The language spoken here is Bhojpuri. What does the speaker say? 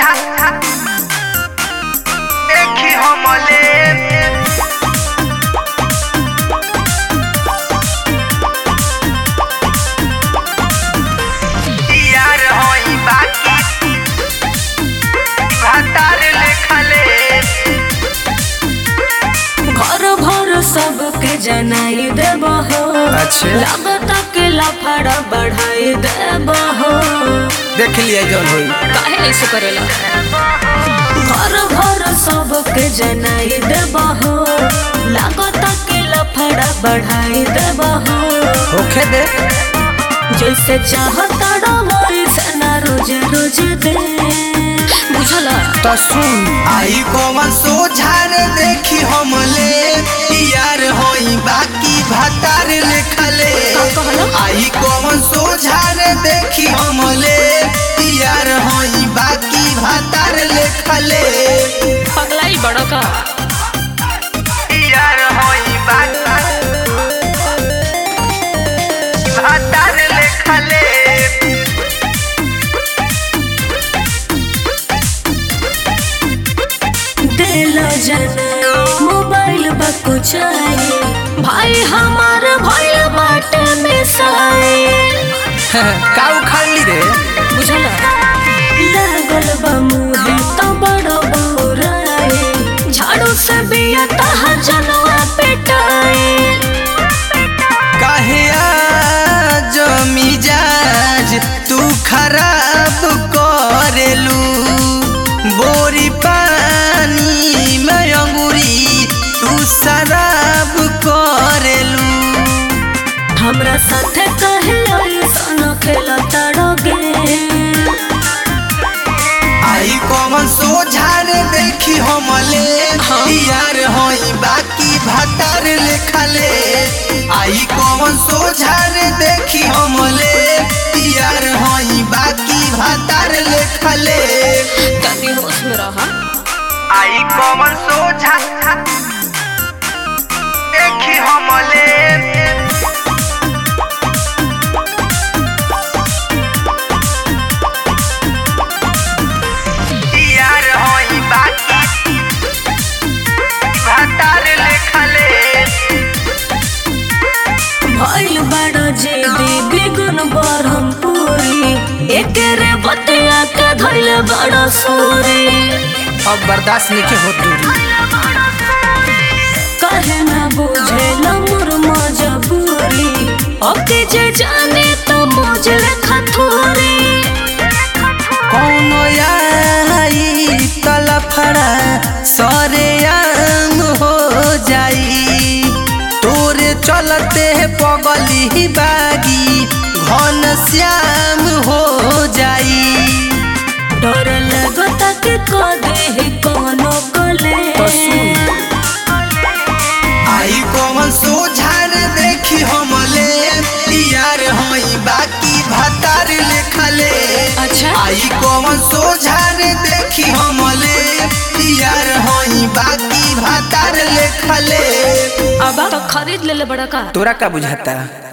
सोझा देखी हमले यार होई बाकी भातार लेखले घर भर सबके जनाई देब हो अच्छा। लागत के लफड़ा बढ़ाई देब हो देख लिया जौन होई काहे ऐसे करेला घर भर सबके जनाई देब हो लागत के लफड़ा बढ़ाई देब हो होखे दे जैसे चाहता वैसे ना रोज रोज दे बुझला तो सुन आई कौन सोझार देखी हमले यार होई बाकी भातार लेखले का कहला? आई कौन सोझार देखी हमले यार होई बाकी भातार लेखले पगलाई बड़ा का यार होई बाकी भातार लेखले दिल जना मोबाइल बकुचाए भाई हमार भइल बाटे में साए का उखाड़ ली रे बुझला लागल बा मुहे तो बड़ो बौराए झाड़ू से बिया तहा जनवा पेटाए काहे आज मिजाज तू खराब करेलू बोरी पानी में अंगूरी तू शराब करेलू हमरा साथे कहे ऐसन खेला ताड़ोगे आई कौन सोझार देखी हमले यार होई बाकी भातार लेखले आई कौन सोझार देखी हमले यार होई बाकी भातार लेखले तनी होश में रहा आई कौन सोझा देखी हमले यार होई बाकी भातार लेखले भइल बड़ जे दीदी गुन बरहमपुरी एकेरे बतिया के धइल बड़ सूरी अब बर्दाश्त नहीं होत दूरी कहे ना बुझे मोर मजबूरी ओके जे जाने तो मुझे खथूरी कौन आई तलफड़ा सरे आम हो जाई तोरे चलते पगली बागी घन श्याम हो जाई डर लगता कि कदे कोनो कले तो सुन। आई कौन सोझार देखी हमले यार होई बाकी भातार लेखले अच्छा आई कौन सोझार देखी हमले यार होई बाकी भातार लेखले अब तो खरीद ले ले बड़ा का तोरा का बुझाता